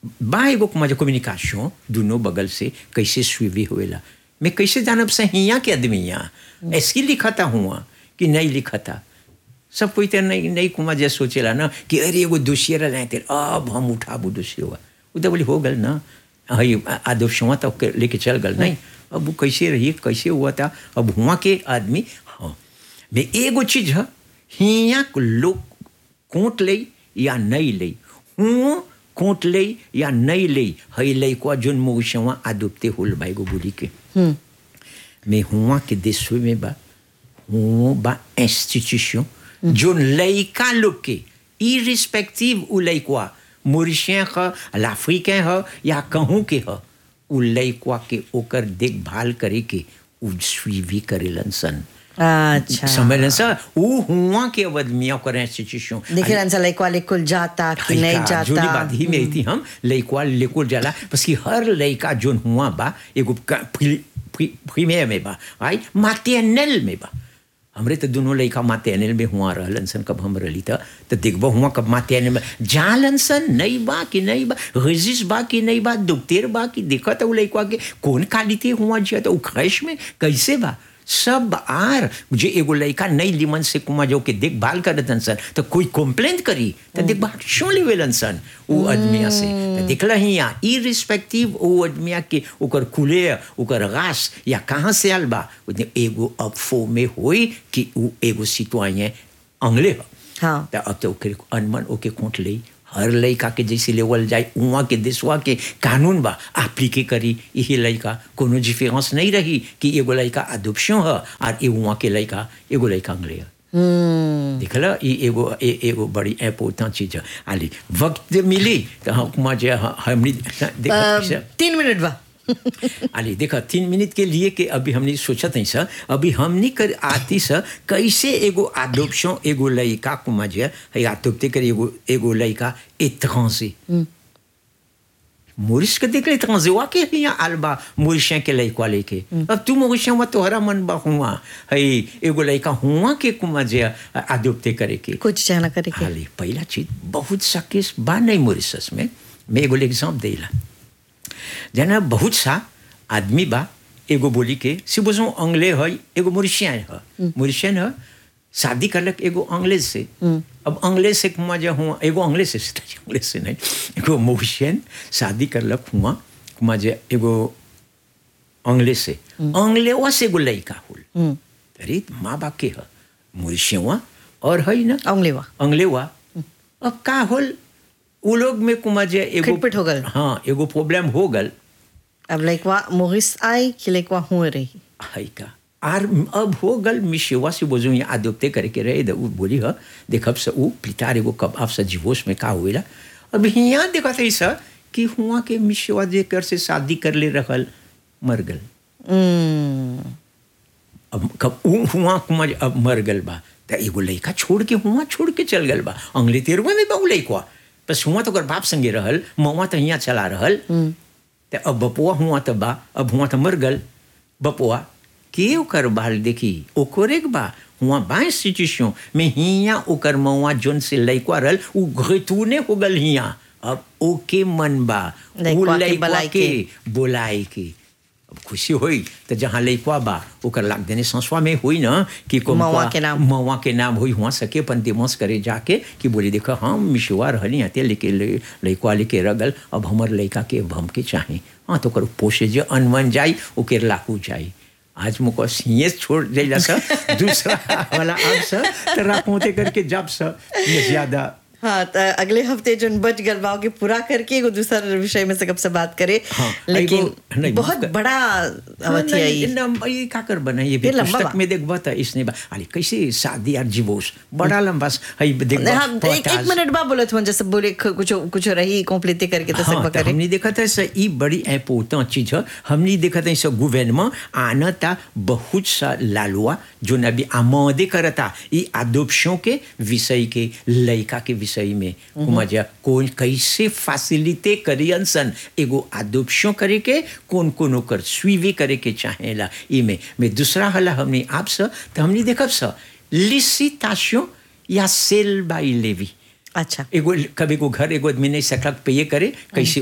बा एगो मजा कम्युनिकेशन दोनों बगल से कैसे सुवी होएला मैं कैसे जानब से हिया के आदमी यहाँ ऐसी लिखता हुआ कि नहीं लिखता सब कोई तो नहीं नहीं कुमा जैसे सोचेला ना कि अरे एगो दोषिया रह तेरे अब हम उठाबू दोषी हुआ वो तो बोली हो गल ना हई आदोषवा तो लेके चल गल नहीं अब वो कैसे रही कैसे हुआ था अब हुआ के आदमी हाँ मैं एगो चीज है हिया लोग कोट ले या नहीं ले हुआ कोट ले या नहीं ले हई ले को जोन मोशवा आदुपते होल भाई गो बोली के मैं हुआ के देश में बा हुआ बा इंस्टीट्यूशन जोन लइका लोग के इरिस्पेक्टिव उ लइकवा मोरिशियन ह अफ्रीकन ह या कहूँ के ह उ लइकवा के ओकर देखभाल करे के उ स्वीवी करेलन सन अच्छा समझलन सा उ हुआ के अवध में ओकर इंस्टीट्यूशन देखिए रंसा लाइक वाले कुल जाता कि नहीं लइका, जोनी जाता बात ही में थी हम लइकवा लेकुल जाला बस कि हर लइका जोन हुआ बा एगो प्रीमियर में बा आई मातेनल में बा हमरे तो दोनों लइका मातेनल में हुआ रहलन सन कब हम रहली था तो देखबो हुआ कब मातेनल में जालन सन नहीं बा कि नहीं बा रेजिस बा कि नहीं बा दुखतेर बा कि देखत उ लइकवा के कौन कालिते हुआ जिया तो उ ख्वाहिश में कैसे बा सब आर जे एगो लड़का नई लिमन से कुमा जो के देखभाल करतन सन तो कोई कंप्लेंट करी तो देखभाल क्यों लेवेलन सन वो आदमिया से तो देखला ही यहाँ इरिस्पेक्टिव वो आदमिया के ओकर कुले ओकर गास या कहाँ से आल बा उतने एगो अफो में होई कि वो एगो सिटवाए अंगले ह हाँ तो अब तो ओके अनमन ओके कोट ले हर लड़का के जैसे लेवल जाए उहाँ के देशवा के कानून बा एप्लीके करी यही लड़का कोनो डिफरेंस नहीं रही कि एगो लड़का अदुपशो है और ए उहाँ के लड़का एगो लड़का अंग्ले है देखल ई एगो ए, एगो बड़ी इम्पोर्टेंट चीज है आली वक्त मिली तो हम जे हमनी देखा अ, तीन मिनट बा अली देखा तीन मिनट के लिए के अभी हमने सोचा नहीं सर अभी हमने कर आती सर कैसे एगो आदोपशो एगो लड़का को मजे है आदोपते कर एगो एगो लड़का एत्रांसे मोरिस के देख ले ट्रांसे वाके यहाँ आलबा मोरिशिया के लड़का लेके अब तू मोरिशिया हुआ तोहरा मन बा हुआ है एगो लड़का हुआ के कुमा जे आदोपते करे के कुछ चाहना करे के हाली पहला चीज बहुत सा केस बा नहीं मोरिशस में मैं एगो एग्जाम देला जना बहुत सा आदमी बा एगो बोली के सिबोजो अंग्ले है एगो मोरिशियन है मोरिशियन है शादी करलक एगो अंग्रेज से अब अंग्रेज से कुमा जो हुआ एगो अंग्रेज से अंग्रेज से नहीं एगो मोरिशियन शादी करलक हुआ कुमा जे एगो अंग्रेज से अंग्लेवा से एगो लड़का होल अरे माँ बाप के है मोरिशियवा और है ना अंगलेवा अंग्लेवा अब का होल उ लोग में कुमा जे एगो खटपट हो गल। हाँ एगो प्रॉब्लम हो गल अब लाइकवा मोहिस आई कि लाइकवा हुए रही है का आर अब हो गल मिशेवा से बोझो यहाँ आदोपते करके रहे द उ बोली ह देखब से उ पितार एगो कब आप से जीवोश में का हुएला अब यहाँ देखा था ऐसा कि हुआ के मिशेवा जे कर से शादी कर ले रहल मर गल हम्म, अब कब उ हुआ कुमार अब मर गल बा त एगो लड़का छोड़ के हुआ छोड़ के चल गल बा अंगले तेरवा में बा उ लड़का बस हुआ तो ओकर बाप संगे रहल मवा तो यहाँ चला रहल त अब बपुआ हुआ तो बा अब हुआ तो मर गल बपुआ के ओकर बाल देखी ओकरे के बा हुआ बा इंस्टीट्यूशन में हिया ओकर मवा जोन से लड़का रहल उ घतूने हो गल हिया अब ओके मन बा उ लइकवा के लइकवा बुलाए के के। बोलाए के अब खुशी होई तो जहाँ लइकवा बा ओकर लाग देने संसवा में हुई ना कि को मवा के नाम। मवा के नाम हुई हुआ सके अपन दिमोस करे जाके कि बोली देखो हम मिशुआ रहली हते लेके ले- लइकवा लेके रगल अब हमर लइका के अब हमके चाहे हाँ तो कर पोसे जो अनवन जाई ओके लाकू जाई आज मुको सीए छोड़ जाइला सर दूसरा वाला अब सर तेरा पोते करके जब सर ये ज्यादा हाँ तो अगले हफ्ते जो बच गल बा के पूरा करके एगो दूसरा विषय में से कब से बात करे हाँ, लेकिन एगो- नहीं, बहुत मुझका- बड़ा अवधि आई लंबा ये का कर बना ये भी ये लंबा पुस्तक बा। में देखबा था इसने बा अरे कैसे शादी और डिवोर्स बड़ा लंबा है देखबा हाँ एक, एक मिनट बाद बोलत हुआ जैसे बोले ख- कुछ कुछ रही कॉम्प्लीट करके तो हाँ, सब तो करे हमने देखा था सर ये बड़ी इम्पोर्टेंट चीज है हमने देखा था सर गवर्नमेंट आना था बहुत सा लालुआ जो अभी आमोदे करता ये अडोप्शन के विषय के लड़का के विषय में मजा कौन कैसे फैसिलिटे करियन सन एगो अडोप्शन करे के कौन कौन ओकर स्वीवी करे के चाहेला ई में में दूसरा हला हमने आप सर तो हमने देखब सर लिसिटेशन या सेल बाई लेवी अच्छा एगो कभी को घर एगो आदमी नहीं सकलक पे ये करे कैसे